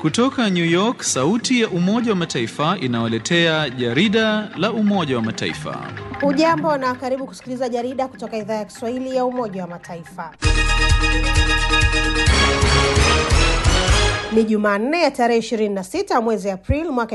Kutoka New York, sauti ya Umoja wa Mataifa inawaletea jarida la Umoja wa Mataifa. Hujambo na karibu kusikiliza jarida kutoka idhaa ya Kiswahili ya Umoja wa Mataifa. Ni Jumanne ya tarehe 26 mwezi Aprili mwaka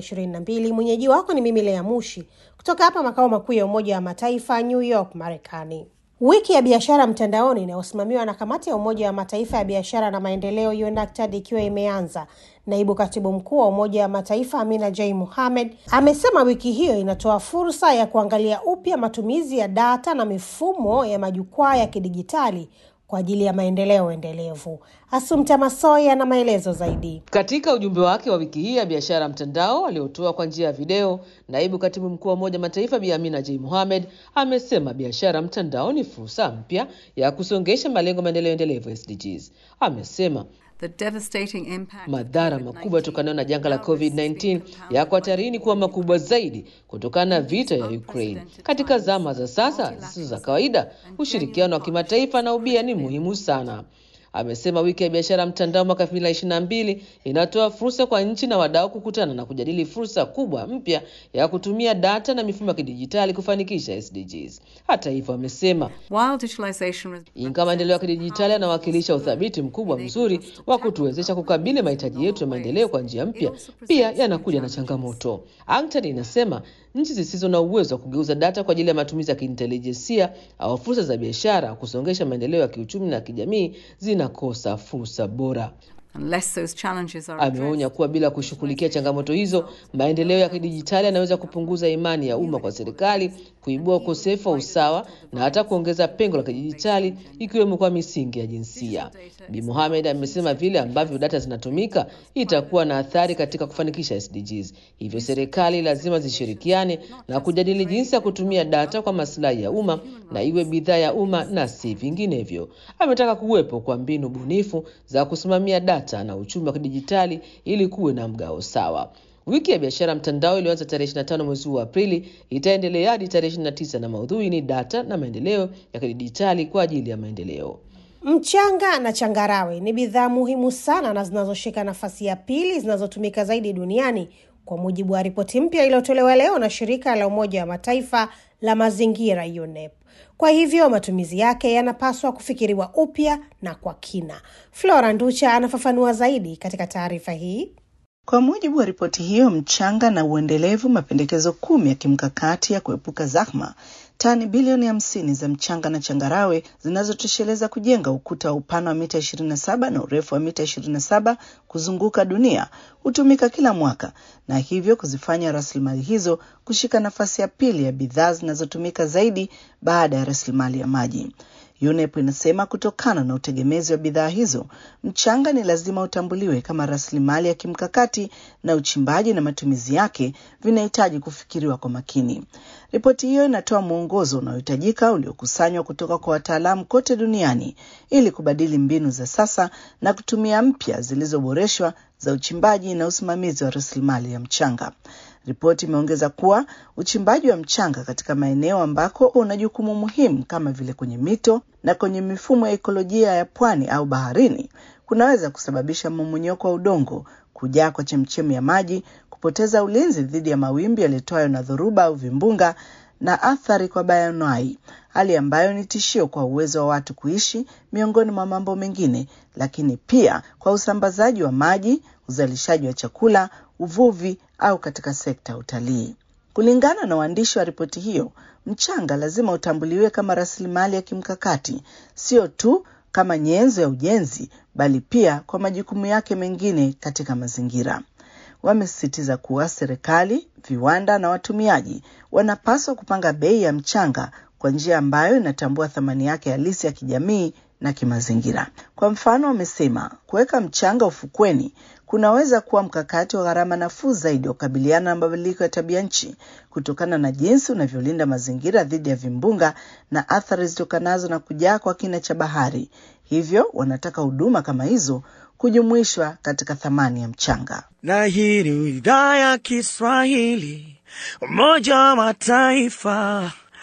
2022. Mwenyeji wako ni mimi Lea Mushi kutoka hapa makao makuu ya Umoja wa Mataifa New York, Marekani. Wiki ya biashara mtandaoni inayosimamiwa na kamati ya Umoja wa Mataifa ya biashara na maendeleo UNACTAD ikiwa imeanza, naibu katibu mkuu wa Umoja wa Mataifa Amina J Mohamed amesema wiki hiyo inatoa fursa ya kuangalia upya matumizi ya data na mifumo ya majukwaa ya kidijitali kwa ajili ya maendeleo endelevu. Asumta Masoi ana maelezo zaidi. Katika ujumbe wake wa wiki hii ya biashara mtandao aliotoa kwa njia ya video, naibu katibu mkuu wa Umoja Mataifa Bi Amina J Mohamed amesema biashara mtandao ni fursa mpya ya kusongesha malengo maendeleo endelevu SDGs. Amesema The devastating impact madhara makubwa yatokanayo na janga la COVID-19 yako hatarini kuwa makubwa zaidi kutokana na vita ya Ukraine. Katika zama za sasa zisizo za kawaida, ushirikiano wa kimataifa na ubia ni muhimu sana. Amesema wiki ya biashara mtandao mwaka 2022 inatoa fursa kwa nchi na wadau kukutana na kujadili fursa kubwa mpya ya kutumia data na mifumo ya kidijitali kufanikisha SDGs. Hata hivyo, amesema while digitalization ingawa maendeleo ya kidijitali yanawakilisha uthabiti mkubwa mzuri wa kutuwezesha kukabili mahitaji yetu ya maendeleo kwa njia mpya, pia yanakuja na changamoto. UNCTAD inasema nchi zisizo na uwezo wa kugeuza data kwa ajili ya matumizi ya kiintelijensia au fursa za biashara kusongesha maendeleo ya kiuchumi na kijamii zinakosa fursa bora. unless those challenges are Ameonya addressed. kuwa bila kushughulikia changamoto hizo, maendeleo ya kidijitali yanaweza kupunguza imani ya umma kwa serikali, kuibua ukosefu wa usawa na hata kuongeza pengo la kidijitali, ikiwemo kwa misingi ya jinsia. Bi Mohamed amesema vile ambavyo data zinatumika itakuwa na athari katika kufanikisha SDGs. Hivyo serikali lazima zishirikiane na kujadili jinsi ya kutumia data kwa maslahi ya umma na iwe bidhaa ya umma na si vinginevyo. Ametaka kuwepo kwa mbinu bunifu za kusimamia data na uchumi wa kidijitali ili kuwe na mgao sawa. Wiki ya biashara mtandao iliyoanza tarehe 25 mwezi huu wa Aprili itaendelea hadi tarehe 29 na maudhui ni data na maendeleo ya kidijitali kwa ajili ya maendeleo. Mchanga na changarawe ni bidhaa muhimu sana na zinazoshika nafasi ya pili zinazotumika zaidi duniani kwa mujibu wa ripoti mpya iliyotolewa leo na shirika la Umoja wa Mataifa la mazingira UNEP. Kwa hivyo matumizi yake yanapaswa kufikiriwa upya na kwa kina. Flora Nducha anafafanua zaidi katika taarifa hii. Kwa mujibu wa ripoti hiyo, mchanga na uendelevu, mapendekezo kumi ya kimkakati ya kuepuka zahma, tani bilioni hamsini za mchanga na changarawe zinazotosheleza kujenga ukuta wa upana wa mita 27 na urefu wa mita 27 kuzunguka dunia hutumika kila mwaka na hivyo kuzifanya rasilimali hizo kushika nafasi ya pili ya bidhaa zinazotumika zaidi baada ya rasilimali ya maji. UNEP inasema kutokana na utegemezi wa bidhaa hizo, mchanga ni lazima utambuliwe kama rasilimali ya kimkakati na uchimbaji na matumizi yake vinahitaji kufikiriwa kwa makini. Ripoti hiyo inatoa mwongozo unaohitajika uliokusanywa kutoka kwa wataalamu kote duniani ili kubadili mbinu za sasa na kutumia mpya zilizoboreshwa za uchimbaji na usimamizi wa rasilimali ya mchanga. Ripoti imeongeza kuwa uchimbaji wa mchanga katika maeneo ambako una jukumu muhimu kama vile kwenye mito na kwenye mifumo ya ekolojia ya pwani au baharini kunaweza kusababisha mmomonyoko wa udongo, kujaa kwa chemchemi ya maji, kupoteza ulinzi dhidi ya mawimbi yaletwayo na dhoruba au vimbunga na athari kwa bayoanuai, hali ambayo ni tishio kwa uwezo wa watu kuishi, miongoni mwa mambo mengine, lakini pia kwa usambazaji wa maji, uzalishaji wa chakula, uvuvi au katika sekta ya utalii. Kulingana na waandishi wa ripoti hiyo, mchanga lazima utambuliwe kama rasilimali ya kimkakati, sio tu kama nyenzo ya ujenzi, bali pia kwa majukumu yake mengine katika mazingira. Wamesisitiza kuwa serikali, viwanda na watumiaji wanapaswa kupanga bei ya mchanga kwa njia ambayo inatambua thamani yake halisi ya kijamii na kimazingira. Kwa mfano, wamesema kuweka mchanga ufukweni kunaweza kuwa mkakati wa gharama nafuu zaidi wa kukabiliana na mabadiliko ya tabia nchi kutokana na jinsi unavyolinda mazingira dhidi ya vimbunga na athari zitokanazo na kujaa kwa kina cha bahari. Hivyo wanataka huduma kama hizo kujumuishwa katika thamani ya mchanga. na hii ni idhaa ya Kiswahili Umoja wa Mataifa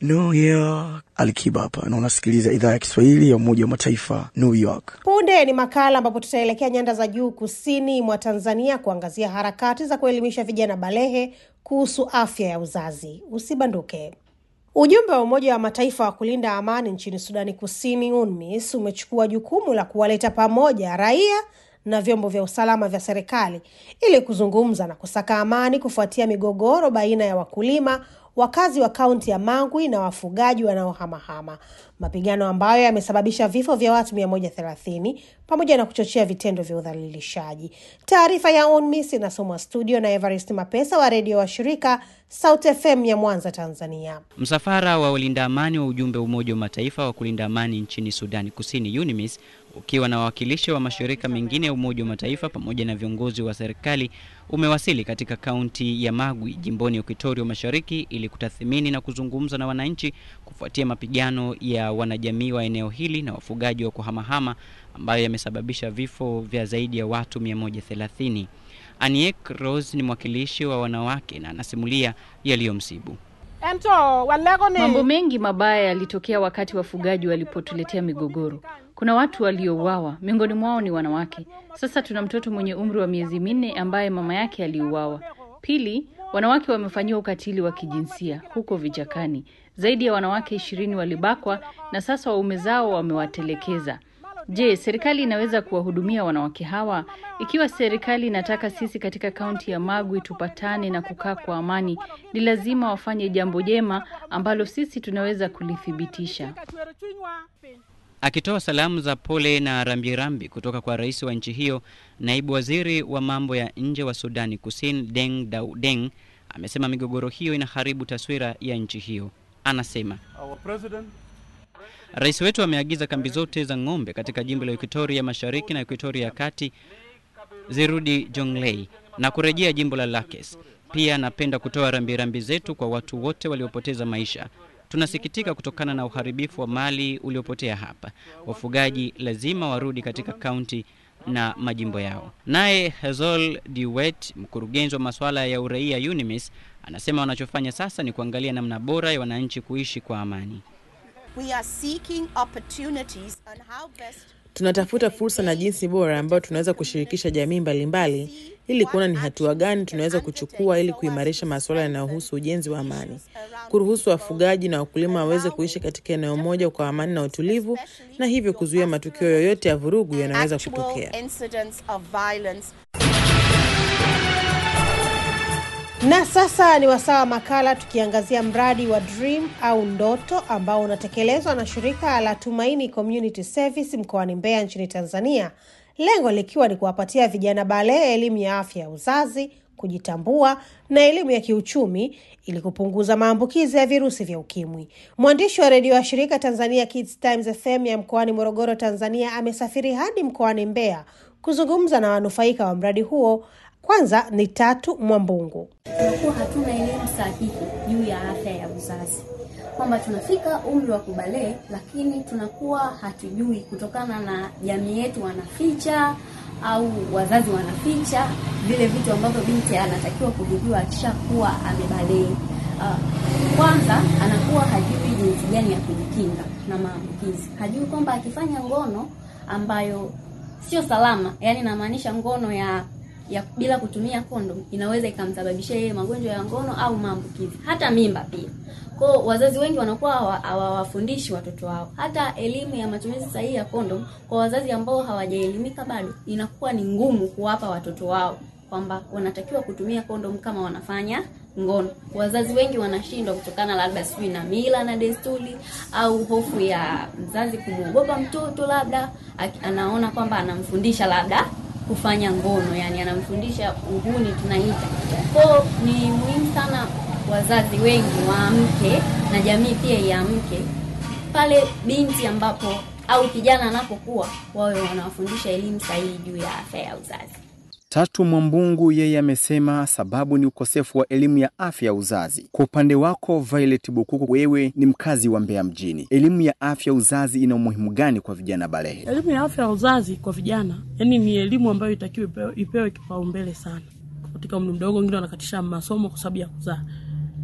New York. Alikiba hapa na unasikiliza idhaa ya Kiswahili ya Umoja wa Mataifa, New York. Punde ni makala ambapo tutaelekea nyanda za juu kusini mwa Tanzania kuangazia harakati za kuelimisha vijana balehe kuhusu afya ya uzazi. Usibanduke. Ujumbe wa Umoja wa Mataifa wa kulinda amani nchini Sudani Kusini, UNMISS, umechukua jukumu la kuwaleta pamoja raia na vyombo vya usalama vya serikali ili kuzungumza na kusaka amani kufuatia migogoro baina ya wakulima wakazi wa kaunti ya Mangwi na wafugaji wanaohamahama, mapigano ambayo yamesababisha vifo vya watu 130 pamoja na kuchochea vitendo vya udhalilishaji. Taarifa ya UNMISS inasomwa studio na Evarist Mapesa wa redio wa shirika South FM ya Mwanza, Tanzania. Msafara wa walinda amani wa ujumbe wa Umoja wa Mataifa wa kulinda amani nchini Sudani Kusini, UNMISS, ukiwa na wawakilishi wa mashirika mengine ya Umoja wa Mataifa pamoja na viongozi wa serikali umewasili katika kaunti ya Magwi jimboni Equatoria Mashariki ili kutathmini na kuzungumza na wananchi kufuatia mapigano ya wanajamii wa eneo hili na wafugaji wa kuhamahama ambayo yamesababisha vifo vya zaidi ya watu 130. Aniek Rose ni mwakilishi wa wanawake na anasimulia yaliyomsibu. Mambo mengi mabaya yalitokea wakati wafugaji walipotuletea migogoro. Kuna watu waliouawa, miongoni mwao ni wanawake. Sasa tuna mtoto mwenye umri wa miezi minne ambaye mama yake aliuawa. Pili, wanawake wamefanyiwa ukatili wa kijinsia huko vichakani. Zaidi ya wanawake ishirini walibakwa na sasa waume zao wamewatelekeza. Je, serikali inaweza kuwahudumia wanawake hawa? Ikiwa serikali inataka sisi katika kaunti ya Magwi tupatane na kukaa kwa amani, ni lazima wafanye jambo jema ambalo sisi tunaweza kulithibitisha. Akitoa salamu za pole na rambirambi kutoka kwa rais wa nchi hiyo, naibu waziri wa mambo ya nje wa Sudani Kusini Deng Daudeng amesema migogoro hiyo inaharibu taswira ya nchi hiyo. Anasema rais wetu ameagiza kambi zote za ng'ombe katika jimbo la Equatoria Mashariki na Equatoria ya Kati zirudi Jonglei na kurejea jimbo la Lakes. Pia napenda kutoa rambirambi zetu kwa watu wote waliopoteza maisha. Tunasikitika kutokana na uharibifu wa mali uliopotea hapa. Wafugaji lazima warudi katika kaunti na majimbo yao. Naye Hezol Diwet, mkurugenzi wa masuala ya uraia UNMISS, anasema wanachofanya sasa ni kuangalia namna bora ya wananchi kuishi kwa amani. We are seeking opportunities on how best Tunatafuta fursa na jinsi bora ambayo tunaweza kushirikisha jamii mbalimbali ili kuona ni hatua gani tunaweza kuchukua ili kuimarisha masuala yanayohusu ujenzi wa amani, kuruhusu wafugaji na wakulima waweze kuishi katika eneo moja kwa amani na utulivu, na hivyo kuzuia matukio yoyote ya vurugu yanaweza kutokea. actual incidents of violence Na sasa ni wasaa wa makala tukiangazia mradi wa Dream au Ndoto ambao unatekelezwa na shirika la Tumaini Community Service mkoani Mbeya nchini Tanzania, lengo likiwa ni kuwapatia vijana balehe elimu ya afya ya uzazi, kujitambua na elimu ya kiuchumi ili kupunguza maambukizi ya virusi vya ukimwi. Mwandishi wa redio wa shirika Tanzania Kids Times FM ya mkoani Morogoro, Tanzania, amesafiri hadi mkoani Mbeya kuzungumza na wanufaika wa mradi huo. Kwanza ni Tatu Mwambungu. tunakuwa hatuna elimu sahihi juu ya afya ya uzazi, kwamba tunafika umri wa kubalee, lakini tunakuwa hatujui kutokana na jamii yetu wanaficha au wazazi wanaficha vile vitu ambavyo binti anatakiwa kuvijua akishakuwa amebalee. Uh, kwanza anakuwa hajui jinsi gani ya kujikinga na maambukizi, hajui kwamba akifanya ngono ambayo sio salama, yani namaanisha ngono ya ya bila kutumia kondom inaweza ikamsababishia yeye magonjwa ya ngono au maambukizi, hata mimba pia. Kwa hiyo wazazi wengi wanakuwa hawa- hawawafundishi watoto wao. Hata elimu ya matumizi sahihi ya kondom kwa wazazi ambao hawajaelimika bado, inakuwa ni ngumu kuwapa watoto wao kwamba wanatakiwa kutumia kondom kama wanafanya ngono. Wazazi wengi wanashindwa kutokana labda sijui na mila na desturi au hofu ya mzazi kumwogopa mtoto, labda aki- anaona kwamba anamfundisha labda kufanya ngono, yani anamfundisha uhuni tunaita. Kwao ni muhimu sana wazazi wengi waamke na jamii pia iamke pale binti ambapo au kijana anapokuwa, wawe wanawafundisha elimu sahihi juu ya afya ya uzazi. Tatu Mwambungu yeye amesema sababu ni ukosefu wa elimu ya afya ya uzazi. Kwa upande wako Violet Bukuku, wewe ni mkazi wa Mbeya mjini, elimu ya afya ya uzazi ina umuhimu gani kwa vijana balehe? Elimu ya afya ya uzazi kwa vijana, yani ni elimu ambayo itakiwa ipewe, ipewe kipaumbele sana katika umri mdogo. Wengine wanakatisha masomo kwa sababu ya kuzaa.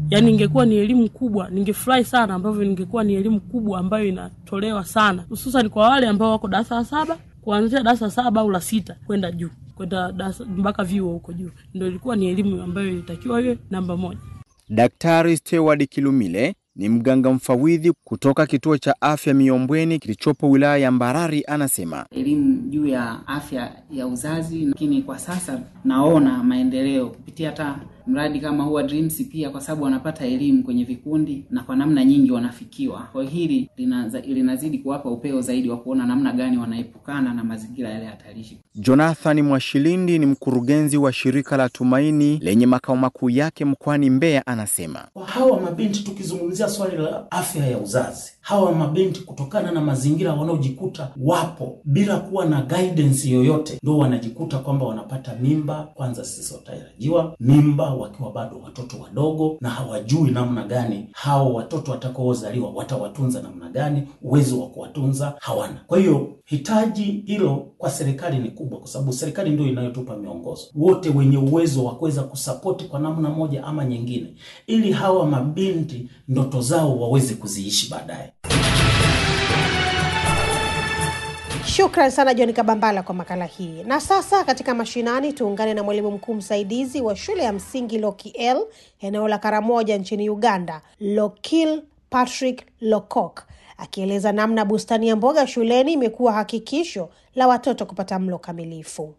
yani ingekuwa ni elimu kubwa, ningefurahi sana ambavyo ningekuwa ni elimu kubwa ambayo inatolewa sana, hususan kwa wale ambao wako darasa la saba kuanzia darasa saba au la sita kwenda juu kwenda darasa mpaka vyuo huko juu, ndio ilikuwa ni elimu ambayo ilitakiwa iwe namba moja. Daktari Steward Kilumile ni mganga mfawidhi kutoka kituo cha afya Miombweni kilichopo wilaya ya Mbarari, anasema elimu juu ya afya ya uzazi, lakini kwa sasa naona maendeleo kupitia hata mradi kama huu wa Dreams, pia kwa sababu wanapata elimu kwenye vikundi na kwa namna nyingi wanafikiwa. Kwa hili linaza, linazidi kuwapa upeo zaidi wa kuona namna gani wanaepukana na mazingira yale hatarishi. Jonathan Mwashilindi ni mkurugenzi wa shirika la Tumaini lenye makao makuu yake mkoani Mbeya, anasema kwa hawa mabinti, tukizungumzia swali la afya ya uzazi, hawa mabinti kutokana na mazingira wanaojikuta wapo bila kuwa na guidance yoyote, ndo wanajikuta kwamba wanapata mimba kwanza zisizotarajiwa, mimba wakiwa bado watoto wadogo, na hawajui namna gani hao watoto watakaozaliwa watawatunza namna gani, uwezo wa kuwatunza hawana. Kwa hiyo hitaji hilo kwa serikali ni kubwa, kwa sababu serikali ndio inayotupa miongozo, wote wenye uwezo wa kuweza kusapoti kwa namna moja ama nyingine, ili hawa mabinti ndoto zao waweze kuziishi baadaye. Shukran sana John Kabambala kwa makala hii. Na sasa katika mashinani, tuungane na mwalimu mkuu msaidizi wa shule ya msingi Lokiel eneo la Karamoja nchini Uganda, Lokil Patrick Lokok akieleza namna bustani ya mboga shuleni imekuwa hakikisho la watoto kupata mlo kamilifu.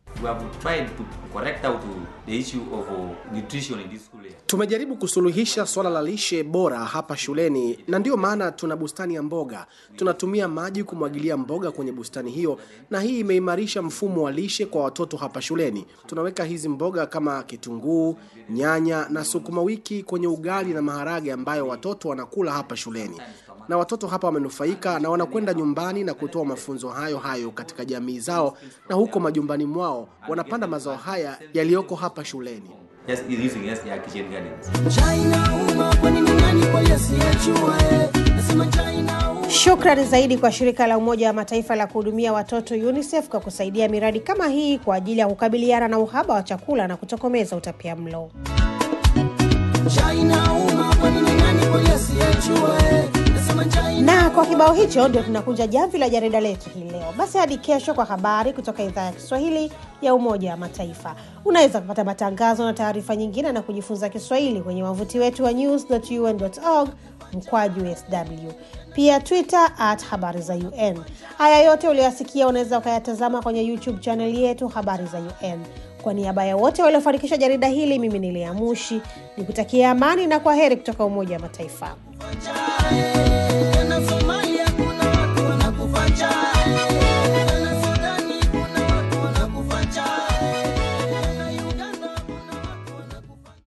Tumejaribu kusuluhisha swala la lishe bora hapa shuleni, na ndiyo maana tuna bustani ya mboga. Tunatumia maji kumwagilia mboga kwenye bustani hiyo, na hii imeimarisha mfumo wa lishe kwa watoto hapa shuleni. Tunaweka hizi mboga kama kitunguu, nyanya na sukuma wiki kwenye ugali na maharage ambayo watoto wanakula hapa shuleni na watoto hapa wamenufaika na wanakwenda nyumbani na kutoa mafunzo hayo hayo katika jamii zao, na huko majumbani mwao wanapanda mazao haya yaliyoko hapa shuleni. Shukrani zaidi kwa shirika la Umoja wa Mataifa la kuhudumia watoto UNICEF kwa kusaidia miradi kama hii kwa ajili ya kukabiliana na uhaba wa chakula na kutokomeza utapia mlo. Na kwa kibao hicho ndio tunakunja jamvi la jarida letu hii leo. Basi hadi kesho kwa habari kutoka idhaa ya Kiswahili ya Umoja wa Mataifa. Unaweza kupata matangazo na taarifa nyingine na kujifunza Kiswahili kwenye wavuti wetu wa news.un.org mkwaju sw, pia Twitter at habari za UN. Haya yote ulioyasikia unaweza ukayatazama kwenye YouTube chaneli yetu habari za UN. Kwa niaba ya wote waliofanikisha jarida hili, mimi ni Lea Mushi nikutakia amani na kwa heri kutoka Umoja wa Mataifa.